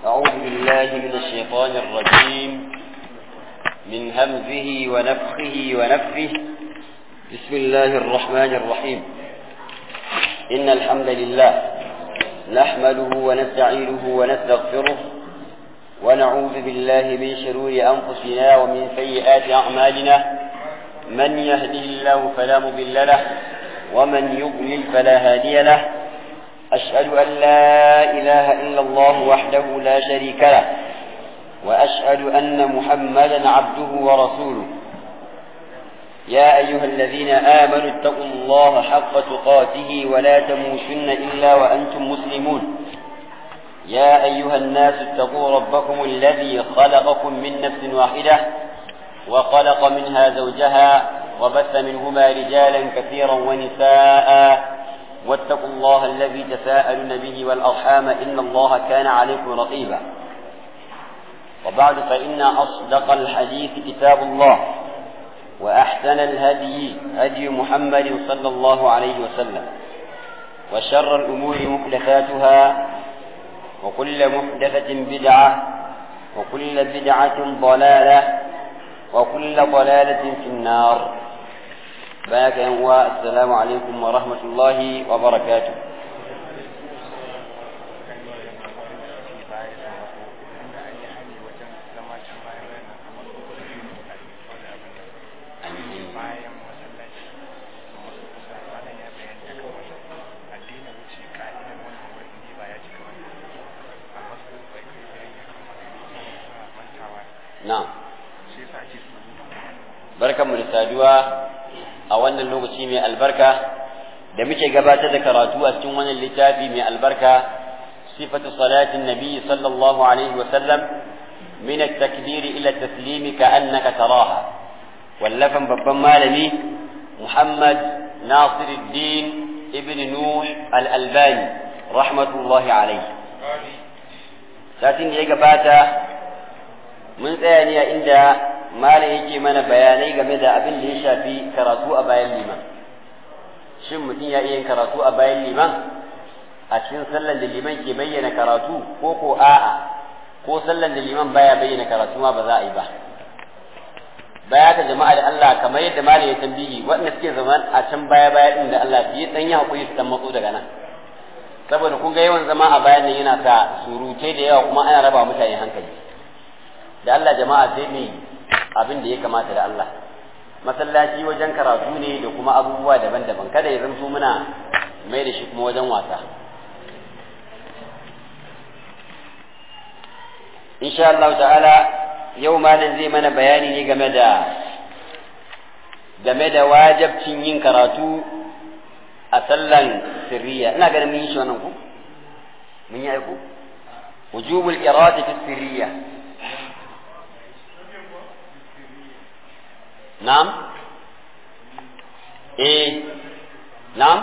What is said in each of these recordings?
أعوذ بالله من الشيطان الرجيم من همزه ونفخه ونفه بسم الله الرحمن الرحيم إن الحمد لله نحمده ونستعينه ونستغفره ونعوذ بالله من شرور أنفسنا ومن سيئات أعمالنا من يهده الله فلا مضل له ومن يضلل فلا هادي له أشهد أن لا إله إلا الله وحده لا شريك له وأشهد أن محمدا عبده ورسوله يا أيها الذين آمنوا اتقوا الله حق تقاته ولا تموتن إلا وأنتم مسلمون يا أيها الناس اتقوا ربكم الذي خلقكم من نفس واحدة وخلق منها زوجها وبث منهما رجالا كثيرا ونساء واتقوا الله الذي تساءلون به والأرحام إن الله كان عليكم رقيبا وبعد فإن أصدق الحديث كتاب الله وأحسن الهدي هدي محمد صلى الله عليه وسلم وشر الأمور محدثاتها وكل محدثة بدعة وكل بدعة ضلالة وكل ضلالة في النار بارك السلام عليكم ورحمة الله وبركاته Na'am. Barkanmu da saduwa a wannan lokaci mai albarka da muke gabatar da karatu a cikin wannan littafi mai albarka sifatu salatin nabi sallallahu alaihi wa sallam min at-takbir ila at-taslim ka annaka taraha wallafan babban malami Muhammad Nasiruddin ibn Nuh al-Albani rahmatullahi alaihi satin da ya gabata mun tsaya ne a inda malam yake mana bayanai game da abin da ya shafi karatu a bayan liman shin mutum ya iya yin karatu a bayan liman a cikin sallan da liman ke bayyana karatu ko ko a'a ko sallan da liman baya bayyana karatu ma ba za a yi ba baya ka jama'a da Allah kamar yadda malam ya tambihi waɗanda suke zaman a can baya baya din da Allah fiye dan yi hakuri su dan matso daga nan saboda kun ga yawan zama a bayan nan yana sa surutai da yawa kuma ana raba mutane hankali da Allah jama'a sai mai abin da ya kamata da Allah masallaci wajen karatu ne da kuma abubuwa daban-daban kada ya zanto muna mai da shi kuma wajen wasa insha Allah ta'ala yau malam zai mana bayani ne game da game da wajabcin yin karatu a sallan sirriya ina ganin mun yi shi wannan ku mun yi aiku wujubul qira'ati fi sirriya نعم ايه نعم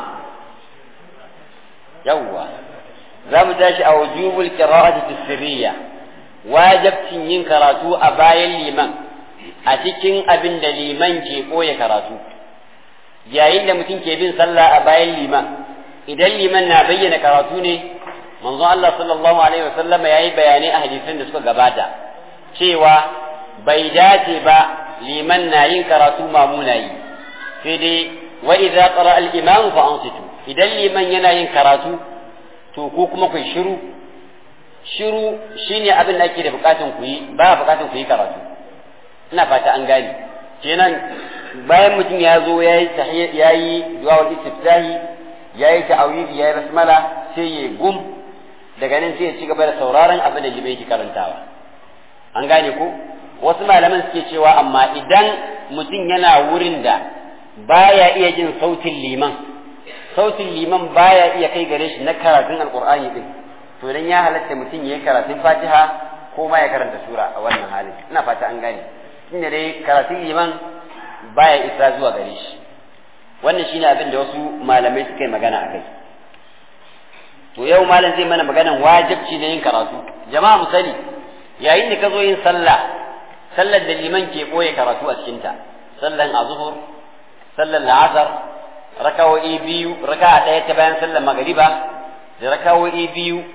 يوا zamu tashi a wujubul qira'ati fi sirriya wajibcin yin karatu a bayan liman a cikin abin da liman ke koya karatu yayin da mutum ke bin sallah a bayan liman idan liman na bayyana karatu ne manzo Allah sallallahu alaihi wasallam yayi bayanai a hadisan da suka gabata cewa bai dace ba liman na yin karatu mamuna yi sai dai wa idza qara al imam fa ansitu idan liman yana yin karatu to ko kuma ku shiru shiru shine abin da ake da bukatun ku yi ba bukatun ku yi karatu ina fata an gane kenan bayan mutum ya zo yayi yayi du'a istiftahi yayi ta'awidi yayi basmala sai ya gum daga nan sai ya ci gaba da sauraron abin da liman yake karantawa an gane ko wasu malaman suke cewa amma idan mutum yana wurin da baya iya jin sautin liman sautin liman baya iya kai gare shi na karatun alkur'ani din to dan ya halatta mutum ya yi karatun fatiha ko ma ya karanta sura a wannan halin ina fata an gane inda dai karatun liman baya isa zuwa gare shi wannan shine abin da wasu malamai suka yi magana akai to yau malam zai mana maganan wajibci na yin karatu jama'a mu sani yayin da ka zo yin sallah sallar da liman ke ɓoye karatu a cikinta sallan azuhur sallan la'asar rakawo'i biyu raka ɗaya ta bayan sallar magariba da rakawo'i biyu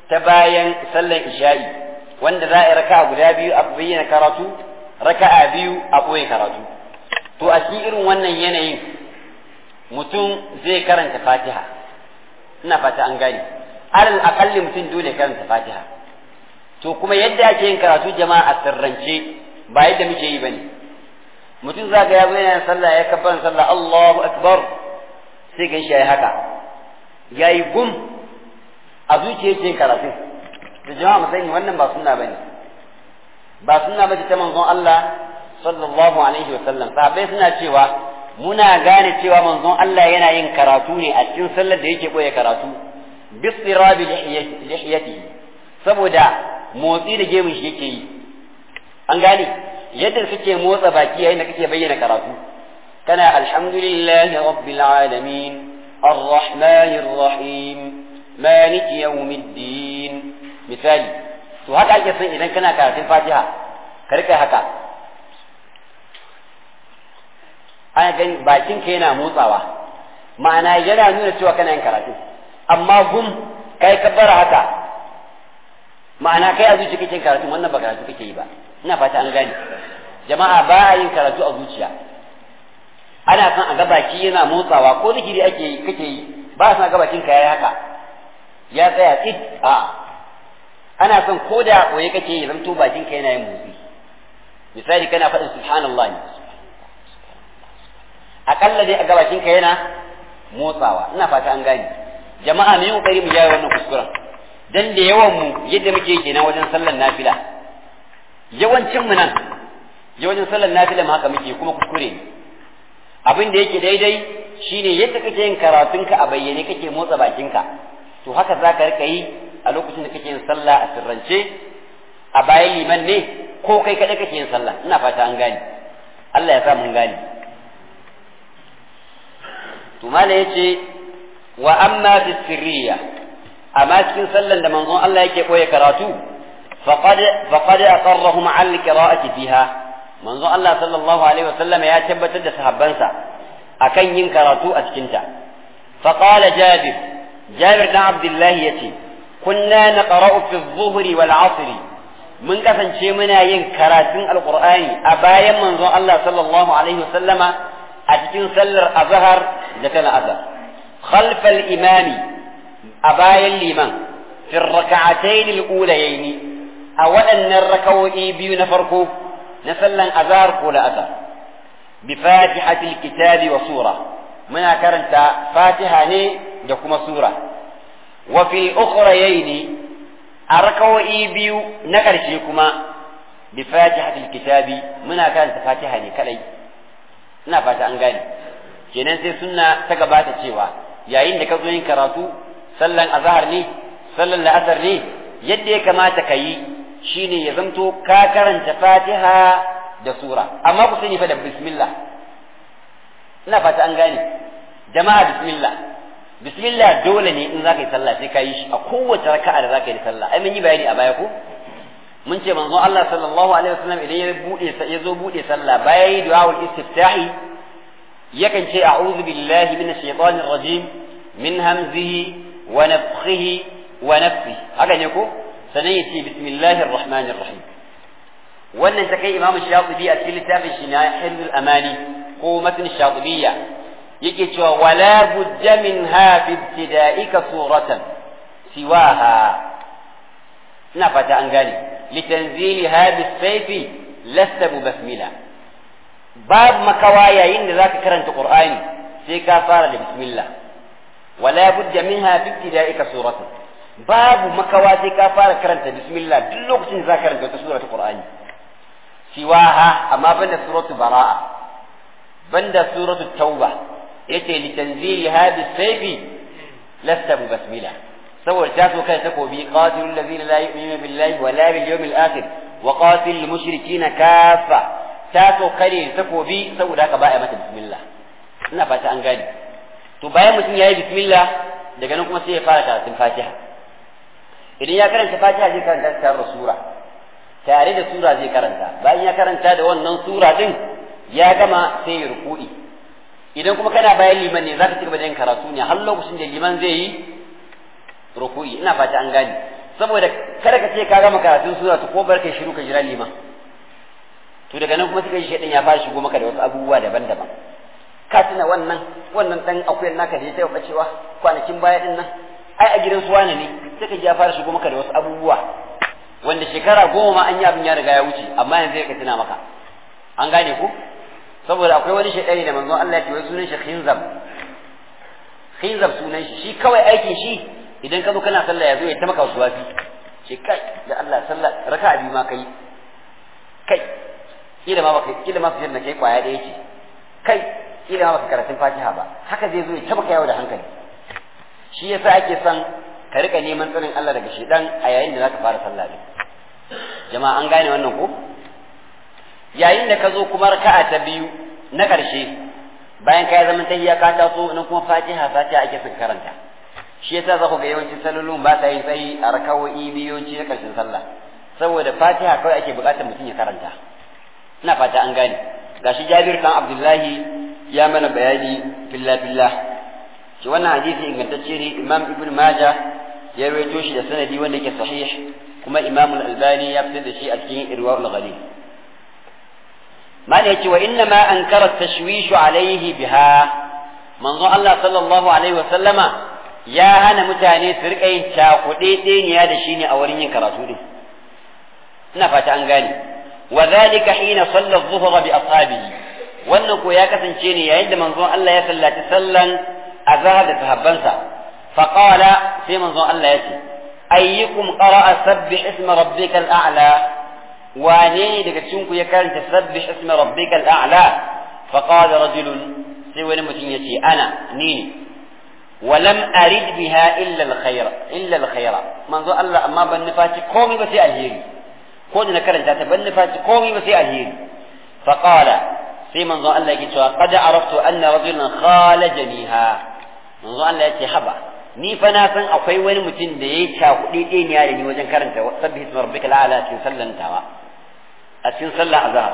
ta bayan sallar isha'i wanda za a yi raka'a guda biyu a bayyana karatu raka'a biyu a ɓoye karatu to a cikin irin wannan yanayin mutum zai karanta fatiha ina fata an gane alal akalli mutum dole karanta fatiha to kuma yadda ake yin karatu jama'a a sirrance ba yadda muke yi bane mutum za ga ya zo yana sallah ya kabban sallah Allahu akbar sai gan shi yayi haka yayi gum a zuciya yake karatu da jama'a mu sani wannan ba sunna bane ba sunna bace ta manzon Allah sallallahu alaihi wa sallam sahabbai suna cewa muna gane cewa manzon Allah yana yin karatu ne a cikin sallar da yake koya karatu bisirabi lihiyatihi saboda motsi da gemun shi yake yi an gane yadda kake motsa baki yayin da kake bayyana karatu kana alhamdulillahi rabbil alamin arrahmanir rahim maliki yawmiddin misali to haka ake son idan kana karatun fatiha ka rika haka ana gani bakin ka yana motsawa ma'ana yana nuna cewa kana yin karatu amma gum kai ka bara haka ma'ana kai a zuciya kake karatu wannan ba karatu kake yi ba ina fata an gane jama'a ba a yin karatu a zuciya ana son a ga baki yana motsawa ko zikiri ake yi kake yi ba a son a ga bakin ka yayi haka ya tsaya tsit a ana son ko da koye kake yi zanto bakin ka yana yin motsi misali kana faɗin subhanallah ne akalla dai a ga bakin ka yana motsawa ina fata an gane jama'a mu yi kokari mu gyara wannan kuskuren dan da yawan mu yadda muke kenan wajen sallar nafila yawancin mu nan yawancin sallar nafila ma haka muke kuma kuskure ne abin da yake daidai shine yadda kake yin karatunka a bayyane kake motsa bakinka to haka za ka rika yi a lokacin da kake yin sallah a sirrance a bayan liman ne ko kai kaɗai kake yin sallah ina fata an gane Allah ya sa mun gane to mala yace wa amma fi sirriya amma cikin sallan da manzon Allah yake koya karatu faqad faqad aqarrahum al qira'ati fiha manzon Allah sallallahu alaihi wasallam ya tabbatar da sahabbansa akan yin karatu a cikin ta faqala jabir jabir dan abdullah yace kunna naqra'u fi adh-dhuhri wal 'asri mun kasance muna yin karatun alqur'ani a bayan manzon Allah sallallahu alaihi wasallama a cikin sallar azhar da ta azhar خلف الإمام أبايا لمن في الركعتين الأوليين أولا الركوئي بيو نفركو نسلا أزار قول أزار بفاتحة الكتاب وسورة من كرنت فاتحة ني دكما سورة وفي الأخريين الركوئي بيو نكرشيكما بفاتحة الكتاب من كرنت فاتحة ني كلي ina fata an gane kenan sai sunna ta gabata cewa yayin da ka zo yin karatu sallan azhar ne sallan la'asar ne yadda ya kamata ka yi shine ya zamto ka karanta fatiha da sura amma ku sani fa da bismillah ina fata an gane jama'a bismillah bismillah dole ne in zaka yi sallah sai ka yi shi a kowace raka'a da zaka yi sallah ai mun yi bayani a baya ko mun ce manzo Allah sallallahu alaihi wasallam idan ya bude ya zo bude sallah bayan yi du'a istiftahi yakan ce a'udhu billahi minash shaitanir rajim min hamzihi wa nafthihi wa nafsi haka ne ko sanan yace bismillahir rahmanir rahim wannan ta kai imamu shatibi a cikin littafin shi na hilul amani ko matn shatibiyya yake cewa wala budda minha fi ibtida'ika suratan siwaha ina fata an gane litanziliha bisayfi lasta basmila babu makawa yayin da zaka karanta qur'ani sai ka fara da bismillah wala budda minha fi ibtida'ika suratan babu makawa sai ka fara karanta bismillah duk lokacin da zaka karanta wata sura ta qur'ani siwaha amma banda suratu bara'a banda suratu tauba yace litanziliha bisayfi lasta basmila saboda ta so kai takobi qatilul ladina la yu'minuna billahi wala bil yawmil akhir wa qatilul mushrikina kaffa ta so kare takobi saboda haka ba a mata bismillah ina fata an gane to bayan mutum ya yi bismillah daga nan kuma sai ya fara karatun fatiha idan ya karanta fatiha zai karanta tare da sura tare da sura zai karanta bayan ya karanta da wannan sura din ya gama sai ya ruku'i idan kuma kana bayan liman ne zaka ci gaba da yin karatu ne har lokacin da liman zai yi ruku'i ina fata an gane saboda kada ka ce ka gama karatun sura to ko bar kai shiru ka jira liman to daga nan kuma suka yi shaidan ya fara shigo maka da wasu abubuwa daban-daban ka tuna wannan wannan dan akuyar naka da ya taɓa bacewa kwanakin baya din nan ai a gidan su wane ne sai ka ji ya fara shigo maka da wasu abubuwa wanda shekara goma ma an yi abin ya riga ya wuce amma yanzu ya ka tuna maka an gane ku saboda akwai wani shaidani da manzon Allah ya ce wai sunan shi khinzab khinzab sunan shi shi kawai aikin shi idan ka zo kana sallah ya zo ya ta maka wasu wafi ce kai da Allah sallah raka'a biyu ma kai kai kila ma baka kila ma fitar da kai kwaya da yake kai kila ma baka karatun Fatiha ba haka zai zo ya taba yawo da hankali shi yasa ake son ka rika neman tsarin Allah daga shedan a yayin da zaka fara sallah ne jama'a an gane wannan ko yayin da ka zo kuma raka'a ta biyu na ƙarshe bayan ka yi zaman tahiyya ka taso nan kuma Fatiha Fatiha ake son karanta shi yasa za ku ga yawancin sallolin ba sa yin tsayi a rakawoyi biyoci na ƙarshen sallah saboda Fatiha kawai ake buƙatar mutum ya karanta ina fata an gane gashi Jabir kan Abdullahi ya mana bayani filla filla shi wannan hadisi ingantacce ne Imam Ibn Majah ya rawaito shi da sanadi wanda yake sahih kuma Imam Al-Albani ya fitar da shi a cikin Irwaul Ghalib ما يأتي وإنما أنكر التشويش عليه بها منظور الله صلى الله عليه وسلم يا هنا متاني سرقين شاقودين يا دشيني أورين كراتولي نفت عن غاني وذلك حين صلى الظهر بأصحابه wannan ko ya kasance ne yayin da manzon Allah ya sallaci sallan azhar da sahabbansa fa qala sai manzon Allah ya ce ayyukum qara'a sabbih isma rabbikal a'la wane ne daga cikin ku ya karanta sabbih isma rabbikal a'la fa qala rajulun sai wani mutum ya ce ana ni ne ولم أرد بها إلا الخير إلا الخير منذ الله أما بنفاتي قومي بس الهيري كون نكرن تاتا بنفاتي قومي بس الهيري فقال في منذ الله يقول قد عرفت أن رجلا خالجنيها منذ الله يقول حبا ni fa na san akwai wani mutum da ya cakuɗi ɗeniya da ni wajen karanta sabbi isma rabbika al'ala a cikin sallantawa a cikin sallah azhar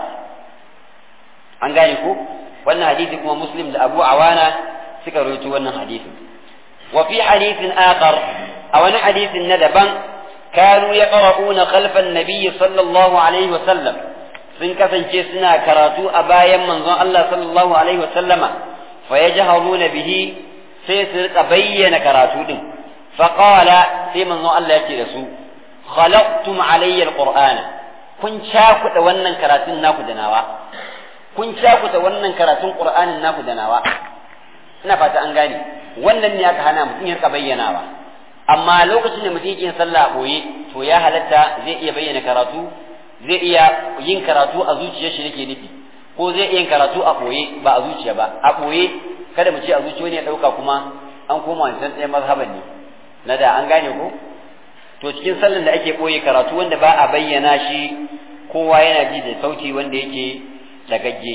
an gane ko wannan hadisi kuma muslim da abu awana suka rawaito wannan hadisin wa fi hadithin akhar a wani hadisin na daban kanu yaqra'una khalfa an-nabiy sallallahu alaihi wa sallam sun kasance suna karatu a bayan manzon Allah sallallahu alaihi wa sallama fa yajharuna bihi sai su rika bayyana karatu din faqala sai manzon Allah yake da su khalaqtum alayya alqur'ana kun cakuɗa wannan karatun naku da nawa kun cakuɗa wannan karatun qur'anin naku da nawa ina fata an gane wannan ne aka hana mutum ya rika bayyanawa amma lokacin da mutum yake sallah a boye to ya halatta zai iya bayyana karatu zai iya yin karatu a zuciyar shi nake nufi ko zai iya yin karatu a boye ba a zuciya ba a boye kada mu ce a zuciya ne ya ɗauka kuma an koma wancan ɗaya mazhaban ne na da an gane ko to cikin sallan da ake ɓoye karatu wanda ba a bayyana shi kowa yana ji da sauti wanda yake dagagge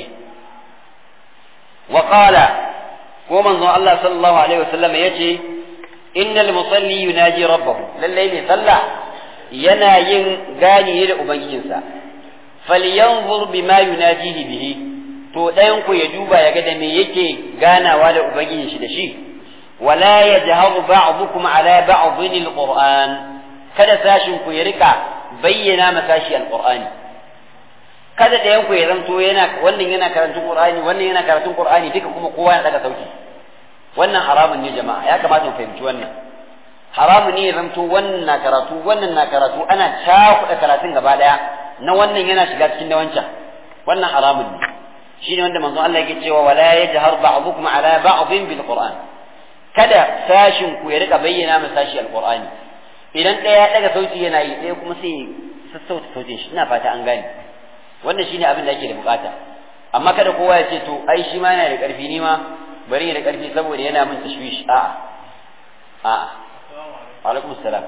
wa qala ko manzon Allah sallallahu alaihi wasallam yace innal musalli yunaji rabbahu lallai ne sallah yana yin gani ne da ubangijinsa falyanzur bima yunajihi bihi to ɗayan ku ya duba ya ga da me yake ganawa da ubangijin shi da shi wala yajharu ba'dukum ala ba'dhin alquran kada sashin ku ya rika bayyana masashi alqur'ani kada ɗayan ku ya zanto yana wannan yana karatun qur'ani wannan yana karatun qur'ani duka kuma kowa ya daga sauki wannan haramun ne jama'a ya kamata mu fahimci wannan haramun ne ya zanto wannan na karatu wannan na karatu ana cakuɗa karatun gaba ɗaya na wannan yana shiga cikin na wancan wannan haramun ne shine wanda manzo Allah yake cewa wala yajhar ba'dukum ala ba'dhin bil qur'an kada sashin ku ya rika bayyana masa sashi alqur'ani idan ɗaya ya daga sauti yana yi ɗaya kuma sai sassauta sautin shi ina fata an gane wannan shine abin da ake da bukata amma kada kowa ya ce to ai shi ma yana da ƙarfi ni ma bari ya da ƙarfi saboda yana min tashwish a'a a'a alaikum salam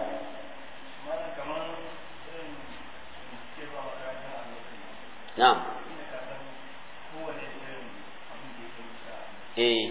na'am eh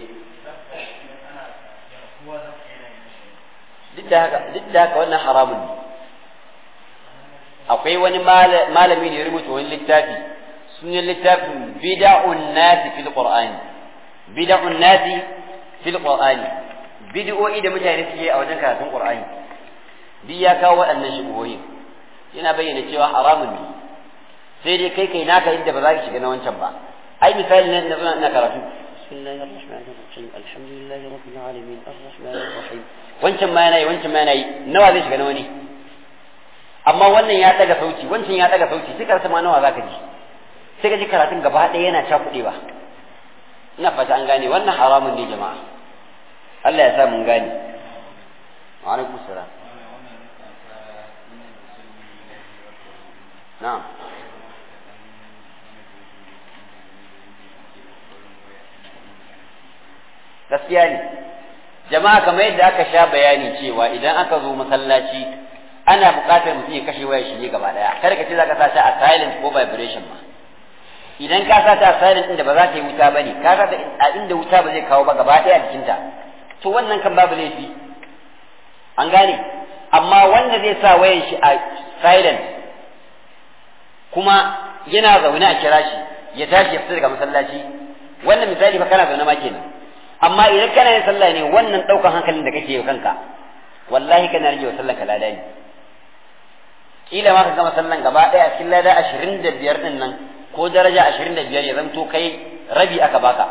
duk da haka duk da haka wannan haramun ne akwai wani malami ne ya rubuta wani littafi sunan littafin bid'un nasi fil qur'ani bid'un nasi fil qur'ani bid'o'i da mutane suke a wajen karatun qur'ani duk ya kawo waɗannan shubuhoyin yana bayyana cewa haramun ne sai dai kai kai naka inda ba za ka shiga na wancan ba ai misali na ina ina karatu bismillahir rahmanir rahim alhamdulillahi rabbil alamin arrahmanir rahim wancan ma yana yi wancan ma yana yi nawa zai shiga na wani amma wannan ya daga sauti wancan ya daga sauti sai ka rasa ma nawa zaka ji sai ka ji karatun gaba ɗaya yana cakuɗewa ina fata an gane wannan haramun ne jama'a Allah ya sa mun gane wa alaikum salam na'am gaskiya ne jama'a kamar yadda aka sha bayani cewa idan aka zo masallaci ana buƙatar mutum ya kashe wayar shi ne gaba daya kada ka ce zaka sa ta a silent ko vibration ma idan ka sa ta a silent inda ba za ta yi wuta bane ka sa ta a inda wuta ba zai kawo ba gaba daya jikinta to wannan kan babu laifi an gane amma wanda zai sa wayan shi a silent kuma yana zaune a kira shi ya tashi ya fita daga masallaci wannan misali fa kana zaune ma kenan amma idan kana yin sallah ne wannan daukan hankalin da kake yi kanka wallahi kana rage wa sallan ka lada ne kila ma ka gama sallan gaba daya cikin lada 25 din nan ko daraja 25 ya zanto kai rabi aka baka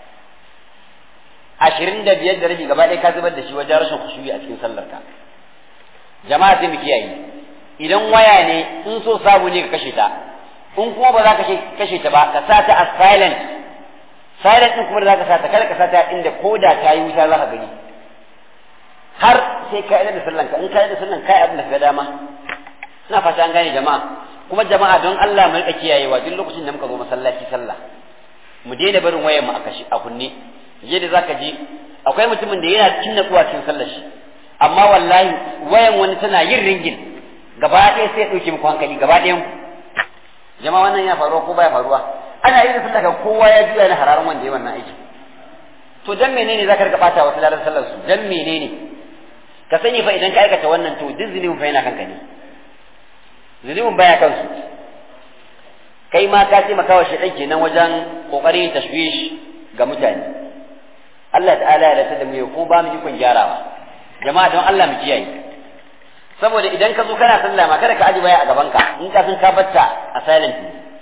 25 da rabi gaba daya ka zubar da shi wajen rashin khushu'i a cikin sallar ka jama'a sai mu kiyaye idan waya ne in so sabu ne ka kashe ta in kuma ba za ka kashe ta ba ka sa ta a silent silent din kuma da za ka sa ta kada ka sa ta inda koda ta yi wuta za ka gani har sai ka yi da sallan ka in ka yi da sallan ka yi abin da ka dama ina fata an gane jama'a kuma jama'a don Allah mu rika kiyayewa duk lokacin da muka zo masallaci sallah mu daina barin wayar mu a kashi a kunne yadda zaka ji akwai mutumin da yana cikin natsuwa cikin sallar shi amma wallahi wayan wani tana yin ringin gaba ɗaya sai ya ɗauke muku hankali gaba ɗayan ku jama'a wannan yana faruwa ko baya faruwa ana yin sallah kowa ya juya na hararan wanda ya wannan aiki to dan menene zaka rika bata wasu lalar sallar su dan menene ka sani fa idan ka aikata wannan to duk zunubin fa yana kanka ne zunubin baya kansu kai ma ka ce makawa shi kenan wajen kokarin tashwish ga mutane Allah ta'ala ya rasa da mu ko ba mu ikon gyarawa jama'a don Allah mu kiyaye saboda idan ka zo kana sallah ma kada ka aji baya a gaban ka in ka san ka batta a silent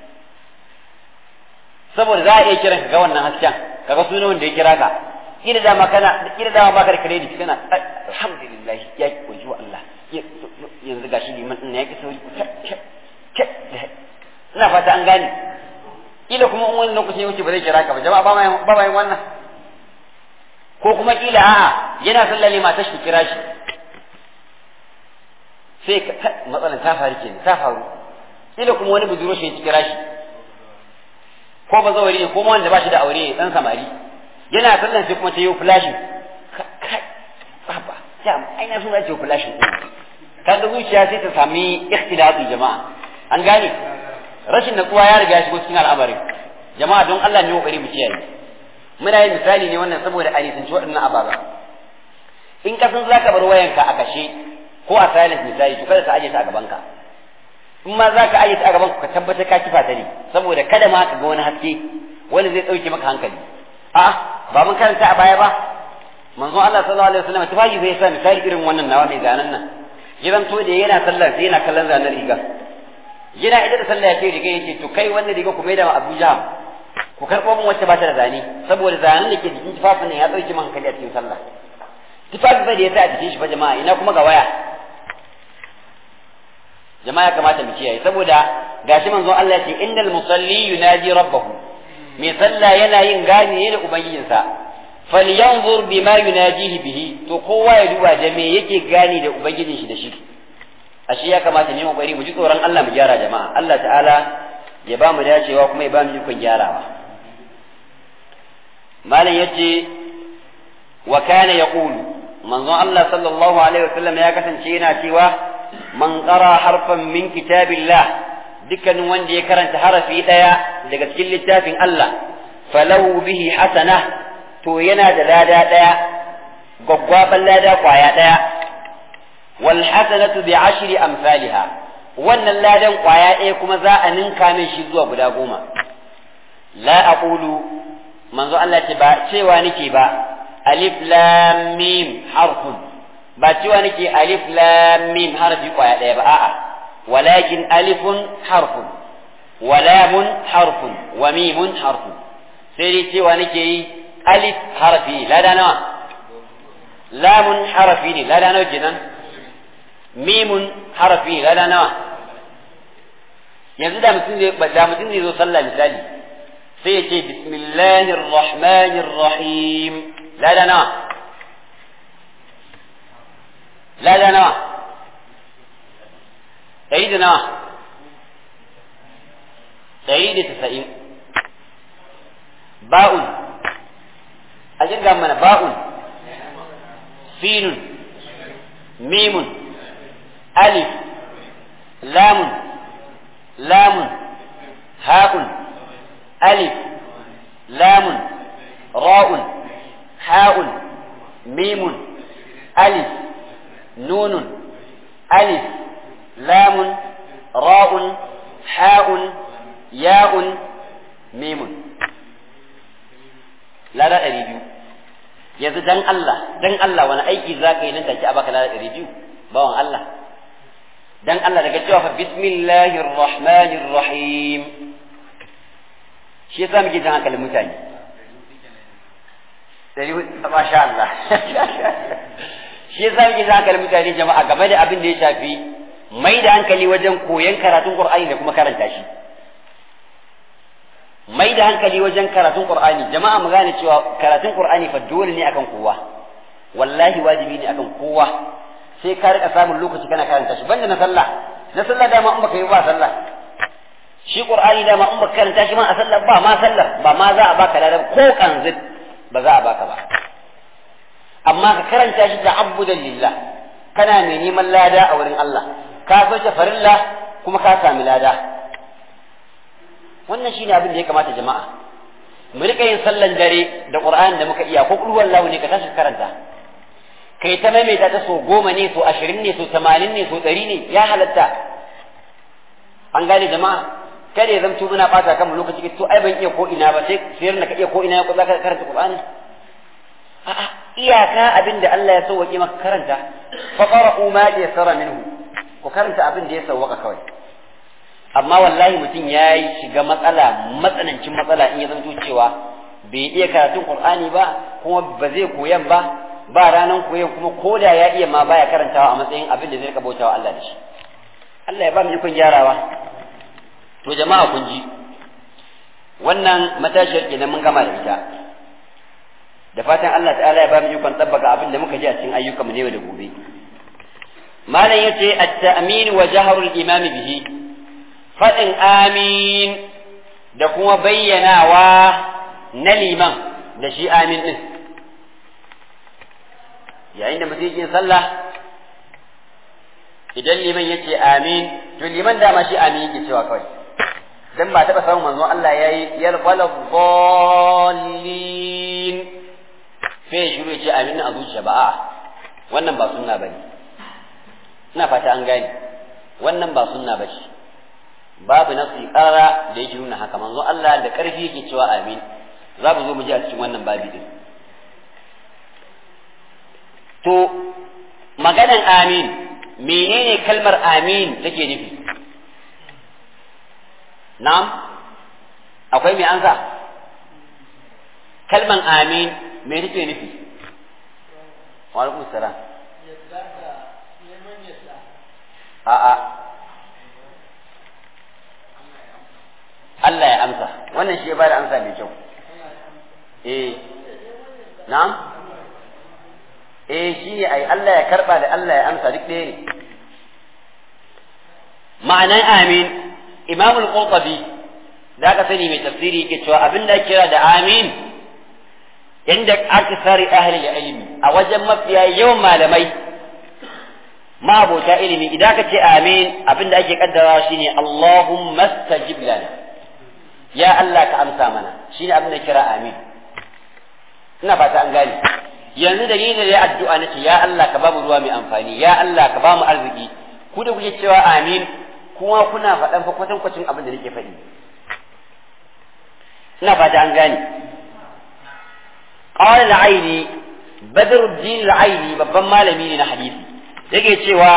saboda za a iya kiran ka ga wannan hasken kaga sunan wanda ya kira ka kila dama kana kila dama baka da credit kana alhamdulillah ya ki koji wa Allah yanzu gashi liman din ya ki sauri ina fata an gane kila kuma in wani lokaci wuce ba zai kira ka ba jama'a ba ma ba yin wannan ko kuma kila a'a yana sallale matar shi kira shi sai matsalan ta faru kenan ta faru kila kuma wani buduro shi ya kira shi ko ba zawari ne ko wanda ba shi da aure dan samari yana sallan sai kuma ta yi flashin kai baba ya ai na so ce flashin kaga zuciya sai ta sami ikhtilati jama'a an gane rashin natsuwa ya riga ya shigo cikin al'amarin jama'a don Allah ne kokari mu kiyaye muna yin misali ne wannan saboda a nisanci waɗannan ababa in ka san zaka bar wayanka a kashe ko a silent misali to kada ka aje ta a gaban ka in ma zaka aje ta a gaban ka tabbatar ka kifa ta ne saboda kada ma ka ga wani haske wani zai dauke maka hankali a ba mun karanta a baya ba manzon Allah sallallahu alaihi wasallam tufaji zai sa misali irin wannan nawa mai zanen nan gidan to da yana sallar sai yana kallon zanen riga yana ida da sallah yake riga yake to kai wannan riga ku maida Abuja ku karɓo min wacce ba ta da zane saboda zanen da ke jikin tufafin nan ya dauke min hankali a cikin sallah tufafi fa da ya sa a jikin shi fa jama'a ina kuma ga waya jama'a ya kamata mu kiyaye saboda gashi manzon Allah ya ce innal musalli yunaji rabbahu mai sallah yana yin gani ne da ubangijinsa falyanzur bima yunajihi bihi to kowa ya duba da me yake gani da ubangijin shi da shi ashe ya kamata ne mu bari mu ji tsoron Allah mu gyara jama'a Allah ta'ala ya ba mu dacewa kuma ya ba mu ikon gyarawa malam yace wa kana yaqulu manzon Allah sallallahu alaihi wasallam ya kasance yana cewa man qara harfan min kitabillah dukkanin wanda ya karanta harafi daya daga cikin littafin Allah falahu bihi hasana to yana da lada daya gwaggwaban lada kwaya daya wal hasanatu bi ashri amsalha wannan ladan kwaya ɗaya kuma za a ninka min shi zuwa guda goma la aqulu manzo Allah ce ba cewa nake ba alif lam mim harfun ba cewa nake alif lam mim harfi kwaya ɗaya ba a'a walakin alifun harfun wa lamun harfun wa mimun harfun sai dai cewa nake yi alif harfi lada nawa lamun harfi ne lada nawa kenan mimun harfi lada nawa yanzu da mutum zai da mutum zai zo sallah misali sai ya ce bismillahir rahmanir rahim lada nawa lada nawa ɗari da nawa ɗari da tasa'in ba'un a jirga mana ba'un sinun mimun alif lamun lamun ha'un alif lamun ra'un ha'un mimun alif nunun alif lamun ra'un ha'un ya'un mimun lada ɗari biyu yanzu dan Allah dan Allah wani aiki za ka yi nan take a baka lada ɗari biyu bawan Allah dan Allah daga cewa fa bismillahir rahmanir rahim shi yasa muke jan hankalin mutane dari masha Allah shi yasa muke jan hankalin mutane jama'a game da abin da ya shafi mai da hankali wajen koyon karatun Qur'ani da kuma karanta shi mai da hankali wajen karatun Qur'ani jama'a mu gane cewa karatun Qur'ani fa dole ne akan kowa wallahi wajibi ne akan kowa sai ka rika samun lokaci kana karanta shi banda na sallah na sallah dama in baka yi ba sallah shi qur'ani dama in baka karanta shi ma a sallah ba ma sallar ba ma za a baka ladan ko kanzit ba za a baka ba amma ka karanta shi da abudan lillah kana mai neman lada a wurin Allah ka sauke farilla kuma ka sami lada wannan shine abin da ya kamata jama'a mu rika yin sallan dare da qur'ani da muka iya ko kulhuwar lahu ne ka tashi karanta kai ta maimaita ta so goma ne so ashirin ne so tamanin ne so ɗari ne ya halatta an gane jama'a kada ya zamto muna ɓata kan lokaci to ai ban iya ko ina ba sai sayar na ka iya ko ina ko za ka karanta Qur'ani a'a iyaka abin da Allah ya sauwaƙe maka karanta fa qara'u ma yassara minhu ku karanta abin da ya sauwaka kawai amma wallahi mutum ya yi shiga matsala matsanancin matsala in ya zanto cewa bai iya karatun Qur'ani ba kuma ba zai koyan ba ba ranan koyon kuma ko da ya iya ma baya karantawa a matsayin abin da zai rika bautawa Allah da shi Allah ya ba mu ikon gyarawa to jama'a kun ji wannan matashiyar kenan mun gama da ita da fatan Allah ta'ala ya ba mu ikon tabbaka abin da muka ji a cikin ayyukan mu ne da gobe malam yace at-ta'min wa jahrul imam bihi fadin amin da kuma bayyanawa na liman da shi amin din yayin da mutum yake sallah idan liman ya ce amin to liman dama shi amin yake cewa kawai dan ba taɓa samun manzon Allah ya yi yar wala dhallin sai shiru ya ce amin a zuciya ba a'a wannan ba sunna bane ina fata an gane wannan ba sunna bace babu nasi qarara da yake nuna haka manzon Allah da karfi yake cewa amin za mu zo mu ji a cikin wannan babi din to maganan amin menene kalmar amin take nufi na'am akwai mai ansa kalman amin me take nufi wa alaikum salam a'a Allah ya amsa wannan shi ya bada amsa mai kyau eh na'am eh shi ne ai Allah ya karba da Allah ya amsa duk ɗaya ne ma'anan amin imam al-qurtubi da aka sani mai tafsiri yake cewa abin da kira da amin inda aksari ahli ilmi a wajen mafiya yawan malamai ma'abota ilimi idan ka ce amin abin da ake kaddarawa shine Allahumma stajib lana ya Allah ka amsa mana shine abin da kira amin ina fata an gane yanzu da ni da ya addu'a nace ya Allah ka bamu ruwa mai amfani ya Allah ka bamu arziki ku da kuke cewa amin kuma kuna faɗan fa kwatan kwacin abin da nake faɗi ina fata an gane qala al-aini badruddin al-aini babban malami ne na hadisi yake cewa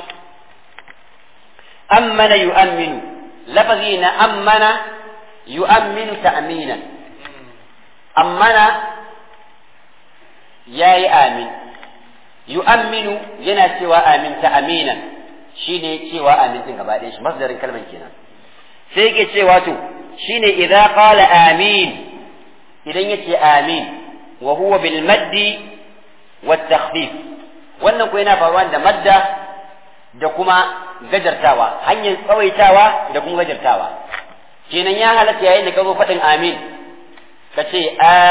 ammana yu'minu lafazi na ammana yu'minu ta'minan ammana yayi amin yu'minu yana cewa amin ta'minan shine cewa amin din gaba ɗayan shi masdarin kalman kenan sai yake cewa to shine idza qala amin idan yace amin wa huwa bil maddi wat takhfif wannan ko yana faruwa da madda da kuma gajartawa hanyar tsawaitawa da kuma gajartawa kenan ya halatta yayin da ka zo faɗin amin ka ce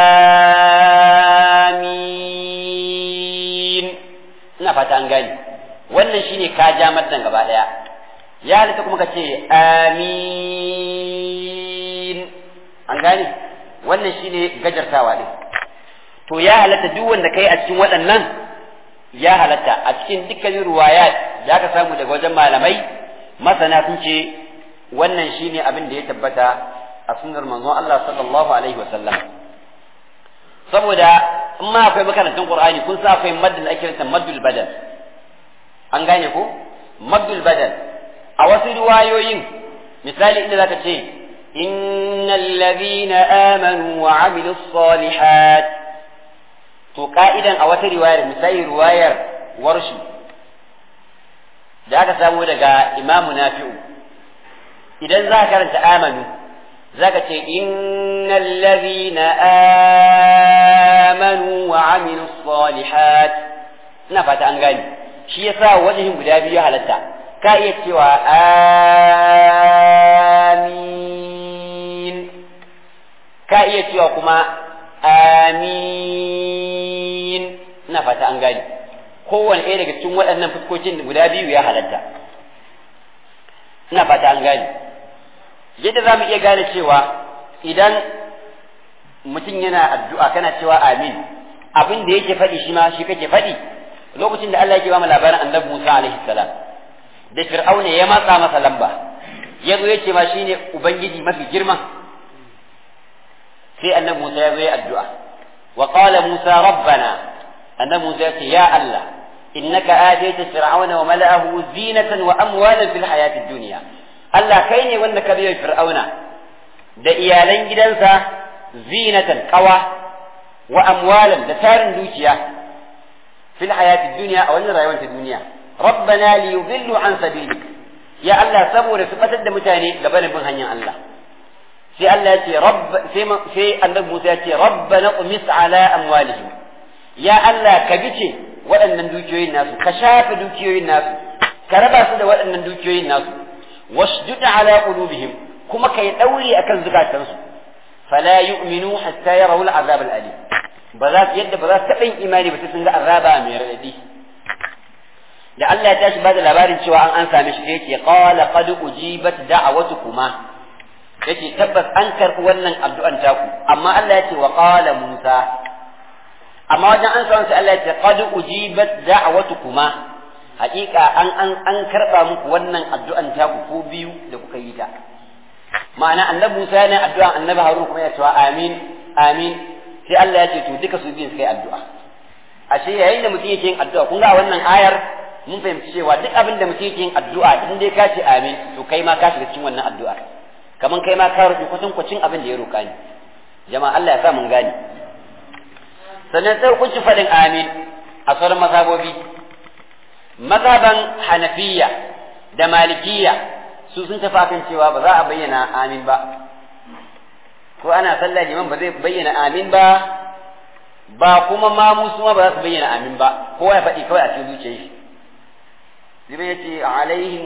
amin ina fata an gane wannan shine ka ja maddan gaba ɗaya ya halatta kuma ka ce amin an gane wannan shine gajartawa din to ya halatta duk wanda kai a cikin waɗannan ya halatta a cikin dukkanin ruwayat da aka samu daga wajen malamai masana sun ce wannan shine abin da ya tabbata a sunnar manzon Allah sallallahu alaihi wa sallam saboda in ma akwai makarantun Qur'ani kun sa akwai maddul ake kiransa maddul badal an gane ko maddul badal a wasu riwayoyin misali inda zaka ce innal ladhina amanu wa amilus salihat to ka'idan a wata riwayar misali riwayar warshi da aka samu daga imamu nafi'u idan za ka karanta amanu za ka ce innal ladhina amanu wa amilu salihat ina fata an gani shi yasa wajen guda biyu halatta ka iya cewa amin ka iya cewa kuma amin ina fata an gani kowane ɗaya daga cikin waɗannan fuskocin guda biyu ya halatta ina fata an gane yadda za mu iya gane cewa idan mutum yana addu'a kana cewa amin abin da yake faɗi shi ma shi kake faɗi lokacin da Allah yake ba mu labarin annabi Musa alaihi salam da Fir'auna ya matsa masa lamba ya zo ya ce ma shine ubangiji mafi girma sai annabi Musa ya zo ya addu'a wa qala Musa rabbana annabi Musa ya ce ya Allah إنك آتيت فرعون وملأه زينة وأموالا في الحياة الدنيا الله كيني وأنك بي فرعون da iyalan gidansa zinatan kawa wa amwalan da tarin dukiya fil hayati dunya a wannan rayuwar ta duniya rabbana li yudillu an sabilik ya Allah saboda su fatar da mutane gaba da bin hanyar Allah sai Allah ya ce rabb sai sai annabi Musa ya ce rabbana qumis ala amwalihim ya Allah ka bice waɗannan dukiyoyin nasu ka shafe dukiyoyin nasu ka raba su da waɗannan dukiyoyin nasu wasjud ala qulubihim kuma kai dauri akan zukatansu fala yu'minu hatta yarawu al'azab al'alim ba za su yadda ba za su taɓa yin imani ba sai sun ga azaba mai raɗaɗi da Allah ya tashi ba da labarin cewa an an same shi sai yace qala qad ujibat da'watukuma yace tabbas an karɓi wannan addu'an taku amma Allah ya ce wa qala Musa amma wajen an samu sai Allah ya ce qad ujibat da'watukuma haƙiƙa an an an karba muku wannan addu'an ta ku ko biyu da kuka yi ta ma'ana annabi Musa yana addu'a annabi Harun kuma ya ce amin amin sai Allah ya ce to duka su biyun suka yi addu'a ashe yayin da mutum yake yin addu'a kun ga wannan ayar mun fahimci cewa duk abin da mutum yake yin addu'a in dai ka ce amin to kai ma ka shiga cikin wannan addu'a kaman kai ma ka rufe kwatankwacin abin da ya roƙa ni jama'a Allah ya sa mun gane sannan sai hukunci faɗin amin a sauran mazhabobi mazhaban hanafiya da malikiya su sun tafi kan cewa ba za a bayyana amin ba ko ana sallah liman ba zai bayyana amin ba ba kuma ma musu ma ba za su bayyana amin ba kowa ya faɗi kawai a cikin zuciyar shi liman ya ce alaihim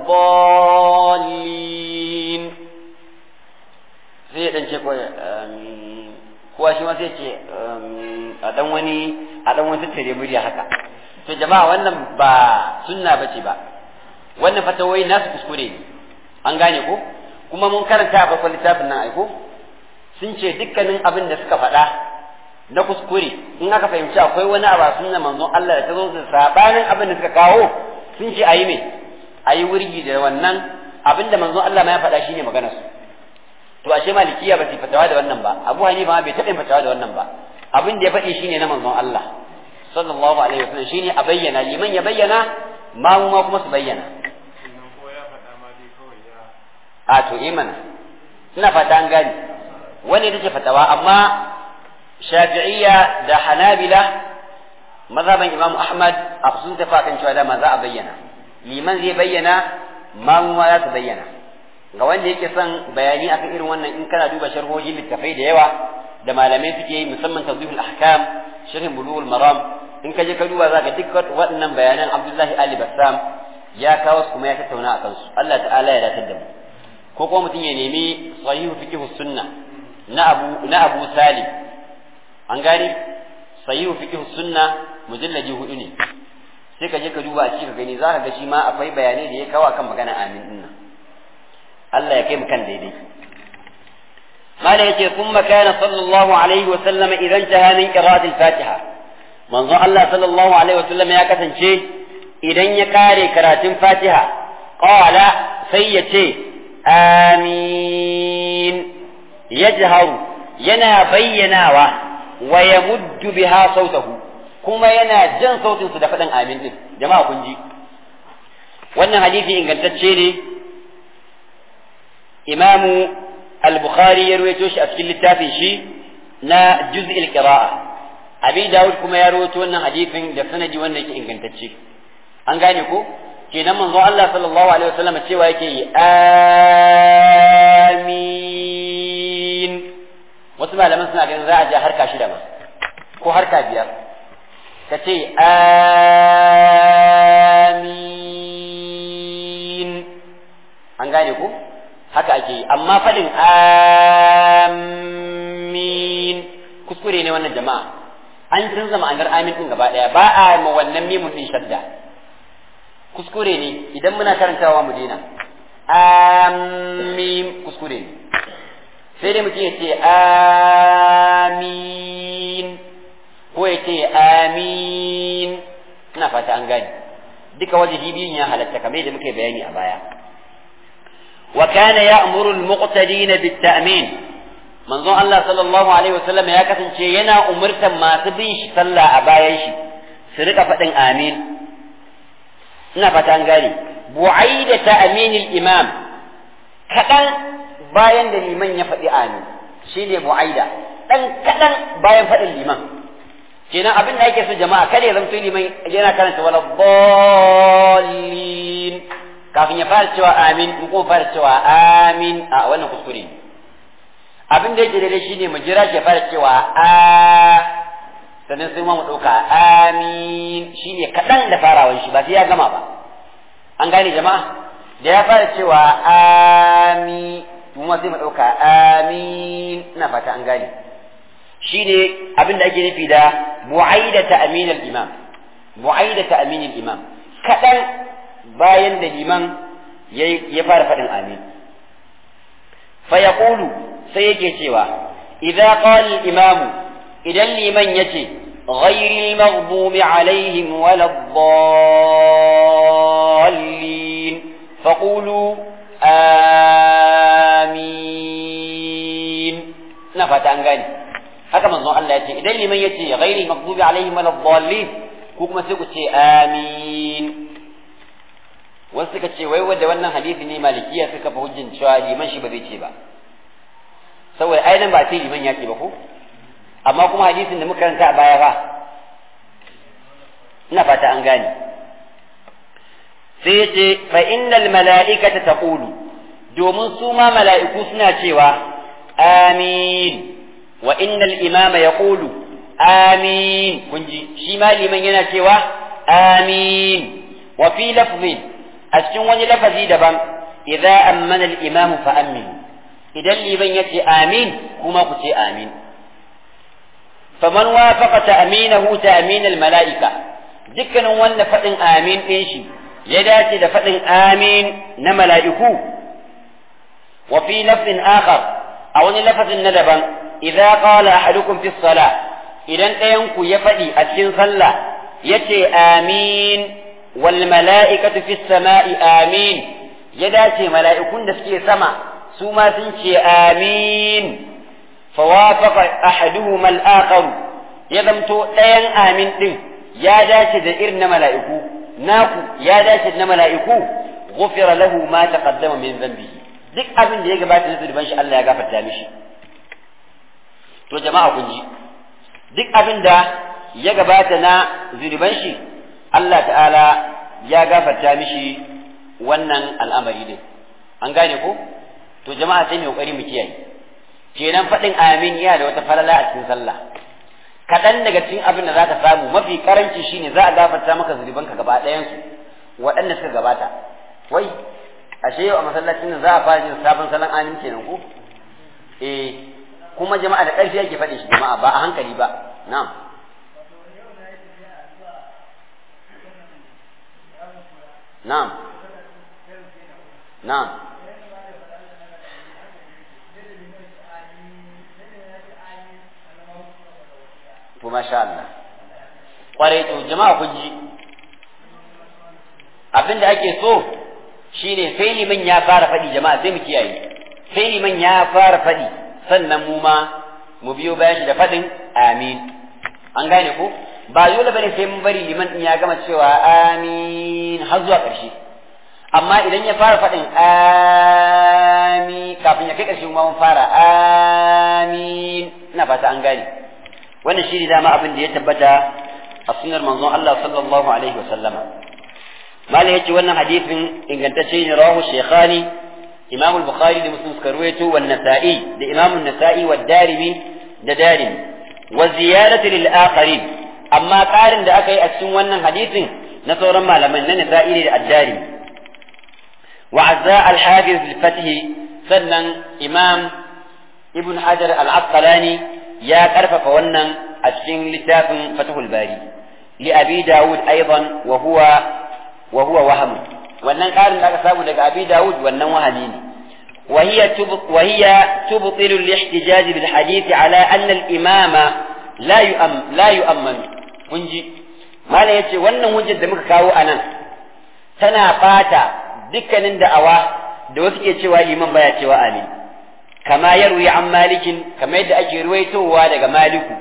waladdallin sai ya ɗan ce kawai amin kowa shi ma sai ce a dan wani a dan wani tattare murya haka to jama'a wannan ba sunna bace ba wannan fatawoyi nasu kuskure ne an gane ko kuma mun karanta a farkon littafin nan aiko sun ce dukkanin abin da suka faɗa na kuskure in aka fahimci akwai wani abu a sunna manzon Allah da ta zo da sabanin abin da suka kawo sun ce ayi me ayi wurgi da wannan abin da manzon Allah ma ya faɗa shine maganar su to ashe malikiya ba su fatawa da wannan ba abu hanifa ma bai taɓa fatawa da wannan ba abin da ya faɗi shine na manzon Allah sallallahu alaihi wasallam shine a bayyana liman ya bayyana mamu ma kuma su bayyana a to imana ina fata an gani wani ita ce fatawa amma shafi'iyya da hanabila mazhaban imamu ahmad a sun tafi kan cewa dama za a bayyana liman zai bayyana mamu ma za su bayyana ga wanda yake son bayani akan irin wannan in kana duba sharhohin littafai da yawa da malamai suke yi musamman tawdihul ahkam sharhin bulughul maram in ka je ka duba zaka duk waɗannan bayanan Abdullahi Ali Bassam ya kawo su kuma ya tattauna akan su Allah ta'ala ya datar da mu ko kuma mutum ya nemi sahihu fiqh sunna na Abu na Abu Salim an gane sahihu fiqh sunna mujallaji hudu ne sai ka je ka duba a cikin gani zaka ga shi ma akwai bayanai da ya kawo akan magana amin din nan Allah ya kai mu kan daidai mala yace kuma kana sallallahu alaihi wa sallama idan taha min qira'at al-fatiha manzo Allah sallallahu alaihi wa sallama ya kasance idan ya kare karatun fatiha qala sai ya ce amin yajharu yana bayyanawa wa yamuddu biha sautahu kuma yana jan sautinsu da faɗin amin din jama'a kun ji wannan hadisi ingantacce ne imamu al-bukhari ya ruwaito shi a cikin littafin shi na juz'il qira'a abi dawud kuma ya ruwaito wannan hadisin da sanadi wanda yake ingantacce an gane ko kenan manzo Allah sallallahu alaihi wasallam cewa yake yi amin wasu malaman suna ganin za a je harka shida ma ko harka biyar ka ce amin an gane ko haka ake yi amma faɗin amin kuskure ne wannan jama'a an canza ma'anar amin ɗin gaba ɗaya ba a ma wannan mimun ɗin shadda kuskure ne idan muna karantawa mu daina amin kuskure ne sai dai mutum ya ce amin ko ya ce amin ina fata an gane duka wajihi biyun ya halatta kamar yadda muka bayani a baya وكان يأمر المقتدين بالتأمين منظور الله صلى الله عليه وسلم يا كسن ينا أمرت ما تبيش صلى أبايش سرق فتن آمين نفتن قالي بعيد تأمين الإمام كتن باين لمن يفدي آمين شيني بعيدة dan kadan bayan faɗin liman kenan abin da ake so jama'a kada ya zamto liman yana karanta wala dallin kafin ya fara cewa amin in kuma fara cewa amin a wannan kuskure ne abin da yake daidai shine mu jira shi ya fara cewa a sannan sai mu ɗauka amin shine kaɗan da farawan shi ba sai ya gama ba an gane jama'a da ya fara cewa amin mu sai mu ɗauka amin ina fata an gane shine abin da ake nufi da mu'aidata aminal imam mu'aidata aminal imam kaɗan bayan da liman ya fara faɗin amin fa yaqulu sai yake cewa idza qala imamu idan liman yace غير المغضوب عليهم ولا الضالين فقولوا آمين نفت أنغاني haka manzon Allah ya ce idan liman ya ce ghairi maghdubi alaihim wala dhallin ko kuma sai ku ce amin wasu suka ce wai wanda wannan hadisi ne malikiya suka fa hujjin cewa liman shi ba zai ce ba saboda ai nan ba ce liman ya ce ba ko amma kuma hadisin da muka karanta a baya ba ina fata an gane sai ya ce fa innal mala'ikata taqulu domin su ma mala'iku suna cewa amin wa innal imama yaqulu amin kun ji shi ma liman yana cewa amin wa fi lafzin a cikin wani lafazi daban idza ammana al-imamu fa aminu idan liban yace amin kuma ku ce amin faman wafaqa ta'minahu ta'min al-mala'ika dukkanin wanda fadin amin din shi ya dace da fadin amin na mala'iku wa fi lafzin akhar a wani lafazin na daban idza qala ahadukum fi salah idan ɗayan ku ya faɗi a cikin sallah yace amin wal mala'ikatu fis sama'i amin ya dace mala'ikun da suke sama su ma sun ce amin fawafaqa ahaduhuma al-akhar ya zamto ɗayan amin din ya dace da irin na mala'iku naku ya dace da na mala'iku ghufira lahu ma taqaddama min dhanbihi duk abin da ya gabata na zunuban shi Allah ya gafarta mishi to jama'a kun ji duk abin da ya gabata na zunuban shi Allah ta'ala ya gafarta mishi wannan al'amari din an gane ko to jama'a sai mu kokari mu kiyaye kenan faɗin amin yana da wata falala a cikin sallah kaɗan daga cikin abin da zaka samu mafi karanci shine za a gafarta maka zunubanka gaba ɗayan su waɗanda suka gabata wai ashe yau a masallacin nan za a fara jin sabon salon amin kenan ko eh kuma jama'a da ƙarfi yake faɗin shi jama'a ba a hankali ba na'am na'am na'am to masha Allah kwarai to jama'a kun ji abin da ake so shine sai liman ya fara faɗi jama'a sai mu kiyaye sai liman ya fara faɗi sannan mu ma mu biyo bayan shi da faɗin amin an gane ko ba dole bane sai mun bari liman din ya gama cewa amin har zuwa ƙarshe amma idan ya fara faɗin amin kafin ya kai ƙarshe kuma mun fara amin ina fata an gane wannan shi ne dama abin da ya tabbata a sunnar manzon Allah sallallahu alaihi wa sallama malai yace wannan hadisin ingantacce ne rawahu shaykhani imam al-bukhari da muslim suka ruwaito wa nasa'i da imam an-nasa'i wa darimi da darimi wa ziyadatu lil akharin amma karin da aka yi a cikin wannan hadisin na sauran malaman na nasa'i da ad-darimi wa azza al-hafiz al-fath sannan imam ibn hajar al-asqalani ya karfafa wannan a cikin littafin fatahul bari li abi daud aidan wa huwa wa huwa waham wannan karin da aka samu daga abi daud wannan wahami ne وهي وهي تبطل الاحتجاج بالحديث على أن الإمام لا يؤم لا يؤمن kunji mala yace wannan hujjar da muka kawo anan tana fata dukkanin da'awa da wasu ke cewa liman baya cewa amin kama yarwi an malikin kama yadda ake ruwaitowa daga maliku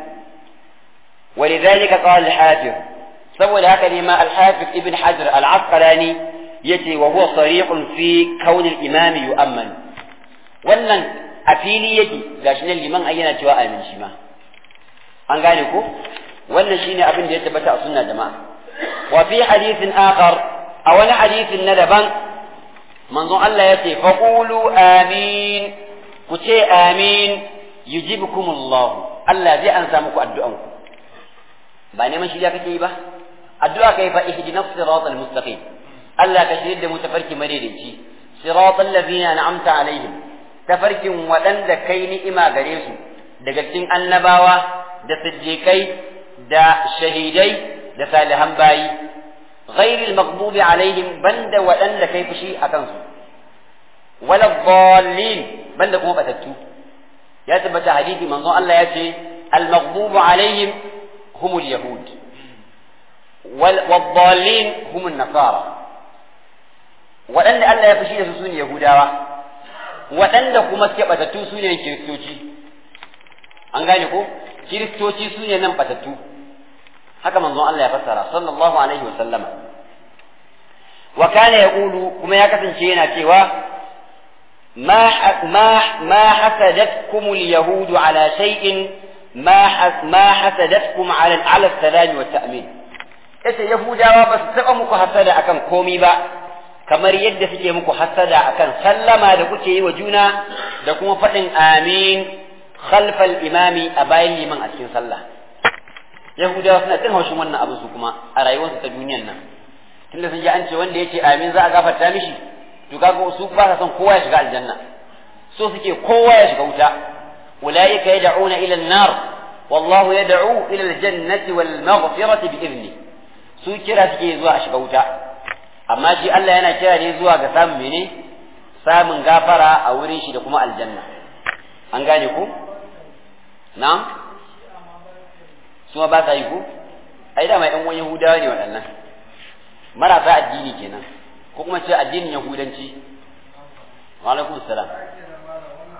ولذلك قال الحافظ saboda haka ne ma al-hafiz ibn hajar al-asqalani yace wa huwa sariqun fi kaun al-imam yu'amman wannan a fili yake gashi nan liman ai yana cewa amin shi ma an gane ko wannan shine abin da ya tabbata a sunna jama'a wa fi hadithin akhar a wani hadithin na daban manzon Allah ya ce faqulu amin ku ce amin yujibukumullah Allah zai ansa muku addu'anku ba neman shirya kake yi ba addu'a kai fa ihdinas siratal mustaqim Allah ka shirye da mu tafarki madaidaici siratal ladina an'amta alaihim tafarkin waɗanda kai ni'ima gare su daga cikin annabawa da siddiqai da shahidai da salihan bayi ghairil maghdubi alaihim banda waɗanda kai fushi akan su wala dhallin banda kuma batattu ya tabbata hadisi manzon Allah ya ce al maghdubu alaihim humul yahud والضالين هم النصارى waɗanda Allah ya fushi da su sune Yahudawa waɗanda kuma suke batattu su ne kiristoci an gane ko kiristoci su ne nan batattu haka manzon Allah ya fassara sallallahu alaihi wa sallama wa kana yaqulu kuma ya kasance yana cewa ma ma ma hasadatkum al-yahud ala shay'in ma ma hasadatkum ala ala salam wa ta'min ita yahudawa ba su taba muku hasada akan komi ba kamar yadda suke muku hasada akan sallama da kuke yi wa juna da kuma faɗin amin khalfal imami a bayan liman a cikin sallah yahudawa suna jin haushin wannan abu su kuma a rayuwarsu ta duniyan nan tunda sun ji an ce wanda ya ce amin za a gafarta mishi to kaga su ba sa son kowa ya shiga aljanna so suke kowa ya shiga wuta ulaika yad'una ila an-nar wallahu yad'u ila al-jannati wal maghfirati bi idni su kira suke zuwa a shiga wuta amma shi Allah yana kira ne zuwa ga samun mene samun gafara a wurin shi da kuma aljanna an gane ku na'am su ba sa yi ku ai da mai ɗan wani yahudawa ne waɗannan marasa addini kenan ko kuma ce addinin yahudanci wa alaikum salam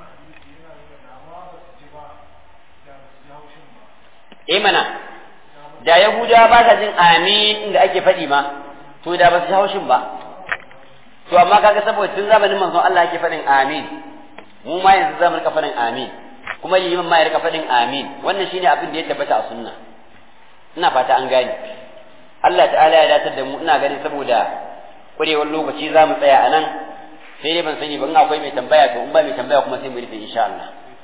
eh mana da yahudawa ba sa jin amin inda ake faɗi ma to da ba su haushin ba to amma kaga saboda tun zamanin manzon Allah ake faɗin amin mu ma yanzu zamu rika faɗin amin kuma liman ma ya rika faɗin amin wannan shine abin da ya tabbata a sunna ina fata an gane Allah ta'ala ya datar da mu ina ganin saboda kurewar lokaci za mu tsaya a nan sai dai ban sani ba in akwai mai tambaya to in ba mai tambaya kuma sai mu rufe insha Allah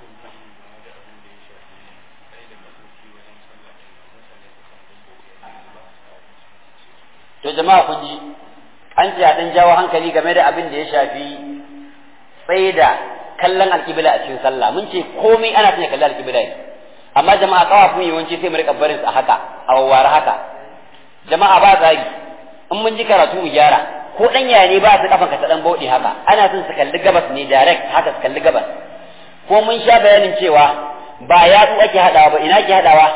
to jama'a kun ji an ce a dan jawo hankali game da abin da ya shafi tsaye da kallon alƙibla a cikin sallah mun ce komai ana sanya kallon alƙibla ne amma jama'a kawafin yawanci sai mu rika barin su a haka a wawware haka jama'a ba tsari in mun ji karatu mu gyara ko dan yaya ne ba su kafan ka ta dan bauɗe haka ana son su kalli gabas ne direct haka su kalli gabas ko mun sha bayanin cewa ba yatsu ake hadawa ba ina ake hadawa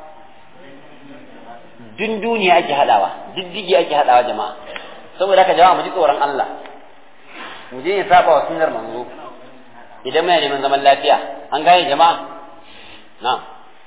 dun duniya ake hadawa diddigi ake hadawa jama'a saboda haka jama'a mu ji tsoron Allah mu je ya saba wa sunnar manzo idan muna neman zaman lafiya an gane jama'a na'am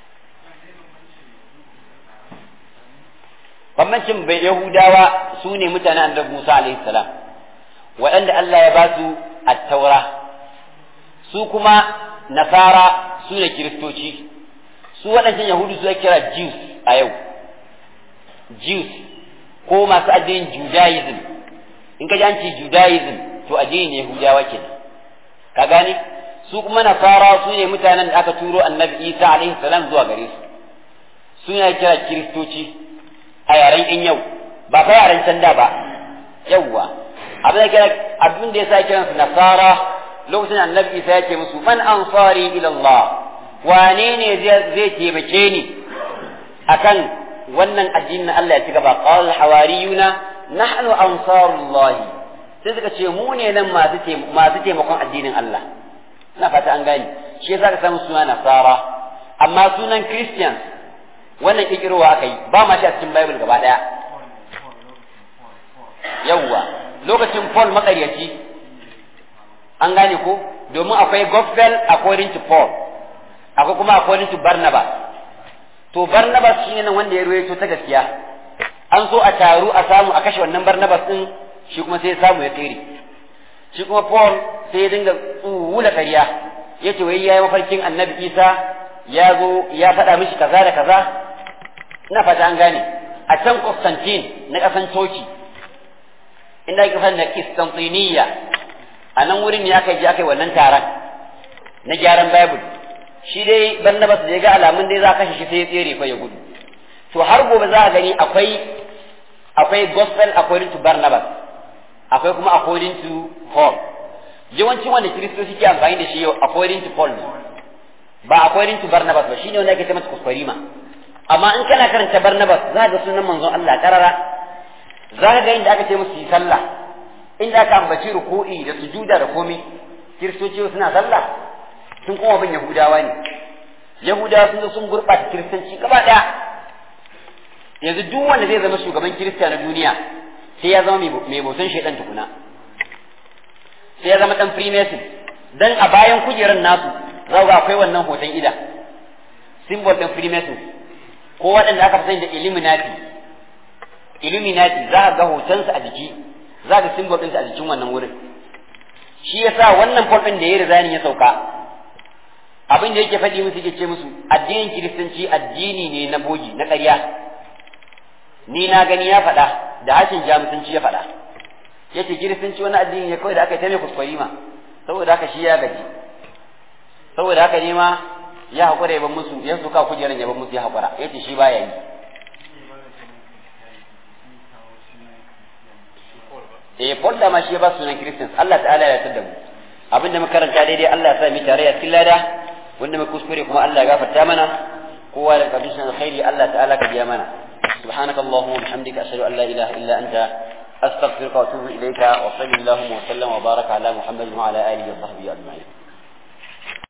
bambancin bai yahudawa su ne mutanen annabi Musa alaihi salam waɗanda Allah ya ba su at-taura su kuma nasara su ne kiristoci su waɗancan yahudu su kira jews a yau jews ko masu addinin judaism in ka ji an ce judaism to addinin yahudawa kenan ka gane su kuma nasara su ne mutanen da aka turo annabi isa alaihi salam zuwa gare su su ne kira kiristoci a yaren in yau ba fa yaren can da ba yawwa abin da kira abin da yasa kiran su nasara lokacin annabi isa ya ce musu man ansari ila Allah wane ne zai taimake ni akan wannan addinin Allah ya ci gaba qala hawariyuna nahnu ansarullah sai suka ce mu ne nan masu masu taimakon addinin Allah ina fata an gane shi yasa ka samu suna nasara amma sunan christians wannan kikirowa aka yi ba ma shi a cikin bible gaba daya yawwa lokacin paul makaryaci an gane ko domin akwai gospel according to paul akwai kuma according to barnabas to barnabas shine nan wanda ya ruwaito ta gaskiya an so a taru a samu a kashe wannan barnabas din shi kuma sai ya samu ya tsere shi kuma paul sai ya dinga tsuwula ƙarya ya ce wai ya yi mafarkin annabi isa ya zo ya faɗa mishi kaza da kaza ina fata an gane a can Constantine na ƙasan Turkey inda ake fara na Constantiniya a nan wurin ne aka je aka yi wannan taron na gyaran Bible shi dai Barnabas da ya ga alamun dai za a kashe shi sai ya tsere fa ya gudu to har gobe za a gani akwai akwai gospel according to Barnabas akwai kuma according to Paul yawancin wanda kiristoci ke amfani da shi yau according to Paul ne ba according to Barnabas ba shine wanda ake ce masa kuskurima amma in kana karanta Barnabas za ga sunan manzon Allah karara za ka ga inda aka ce musu yi sallah inda aka ambaci ruku'i da sujuda da komai kiristoci suna sallah sun kuma bin yahudawa ne yahudawa sun zo sun gurɓata kiristanci gaba ɗaya yanzu duk wanda zai zama shugaban kirista na duniya sai ya zama mai bautan shaidan tukuna sai ya zama dan freemason dan a bayan kujerar nasu za ga akwai wannan hoton ida symbol din freemason ko waɗanda aka fi da illuminati illuminati za ga hotonsa a jiki za ga symbol ɗinsa a jikin wannan wurin shi yasa wannan pol ɗin da ya rizani ya sauka abin da yake faɗi musu yake ce musu addinin kiristanci addini ne na bogi na ƙarya ni na gani ya faɗa da hashin jamusanci ya faɗa yace kiristanci wani addini ne kawai da aka yi ta mai kuskure ma saboda haka shi ya gaji saboda haka ne ma ya haƙura ya ban musu ya suka kujeran ya ban musu ya haƙura yace shi baya yi eh Paul da ma shi ya ba sunan Christians Allah ta'ala ya tada mu abinda muka karanta daidai Allah ya sa mu tare a cikin lada wanda muka kuskure kuma Allah ya gafarta mana kowa da kabishin alkhairi Allah ta'ala ka biya mana سبحانك اللهم وبحمدك أشهد أن لا إله إلا أنت أستغفرك وأتوب إليك وصلى اللهم وسلم وبارك على محمد وعلى آله وصحبه أجمعين